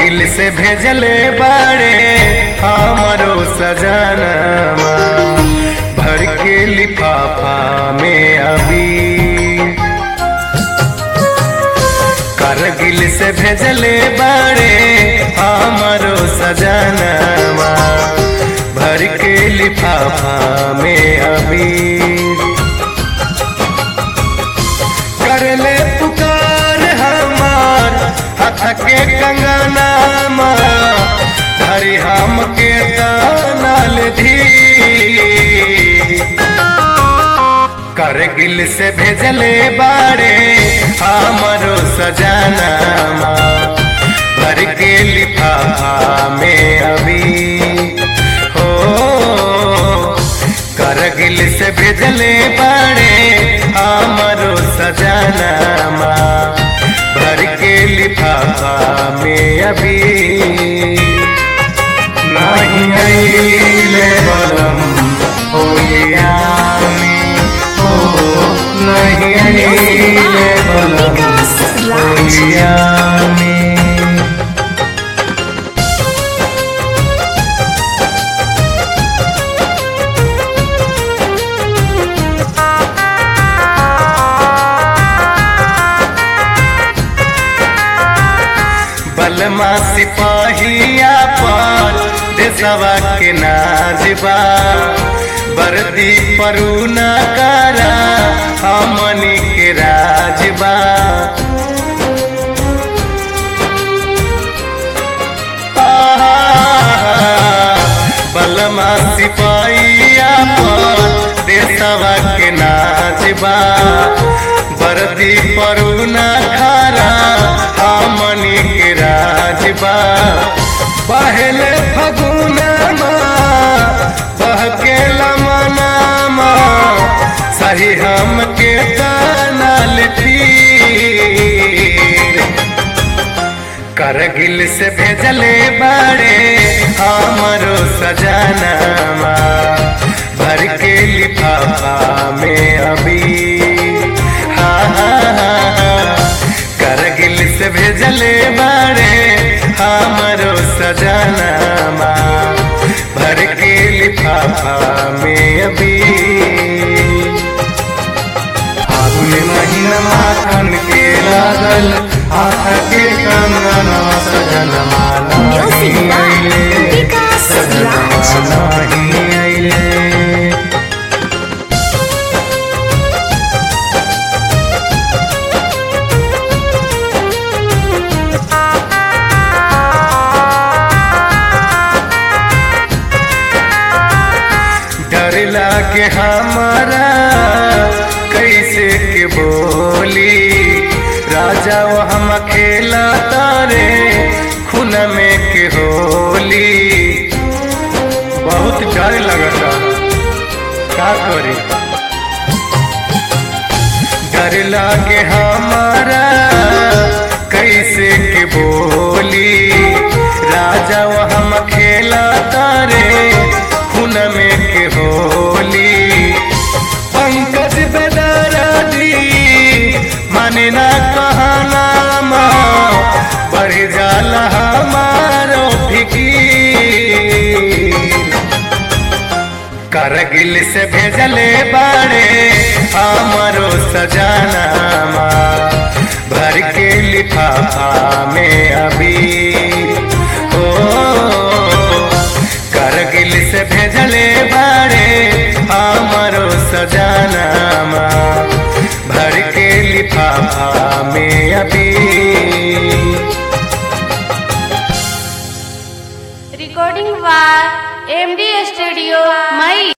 करगिल से भेजले बाड़े हमरो सजनमा भर के लिफाफा में अभी करगिल से भेजले बाड़े हमरो सजनमा भर के लिफाफा में अभी करले पुकार हमार हथ के कंगनामा धरी हम के कानल धी करगिल से भेजले बाड़े हमरो सजनामा भर के लिफाफा में अभी हो करगिल से भेजले बाड़े हमरो सजनामा भर के लिफाफा में अभी नहीं अइले बलम होलिया में हो नहीं अइले बलम होलिया में बलमा सिपाहिया पर देसवा के नाजबा बरदी परू न करा हमनी के राजबा बलमा सिपाहिया पर देसवा के नाजबा बरदी परू न खरा हमनी के राजबा पहले फगुनमा बहके लमनामा सही हम के कानल तीर करगिल से भेजले बाड़े हमरो सजनामा भर के लिफाफा में अभी हाँ हाँ हाँ हाँ। करगिल से भेजले बाड़े हमरो सजनामा भर के लिफाफा में अभी फागुन महीनमा खन के लागल हाथ के कंगनवा सजनमा Music नहीं by अइले Vikas सजनमा Raj. नहीं अइले डर लागे हमारा कैसे के बोली राजा वो हम खेला तारे खून में के होली बहुत डर लगता का करी डर लागे हमारा कैसे के बोली राजा वो हम खेला तारे खून में के होली पंकज बेदरादी माने ना कहना बढ़ जाला हमारो फिकीर करगिल से भेजले बाड़े हमरो सजनामा भर के लिफाफा में अभी ओ करगिल से भेजले बाड़े हमरो सजनामा भर के लिफाफा में अभी Recording by MD Studio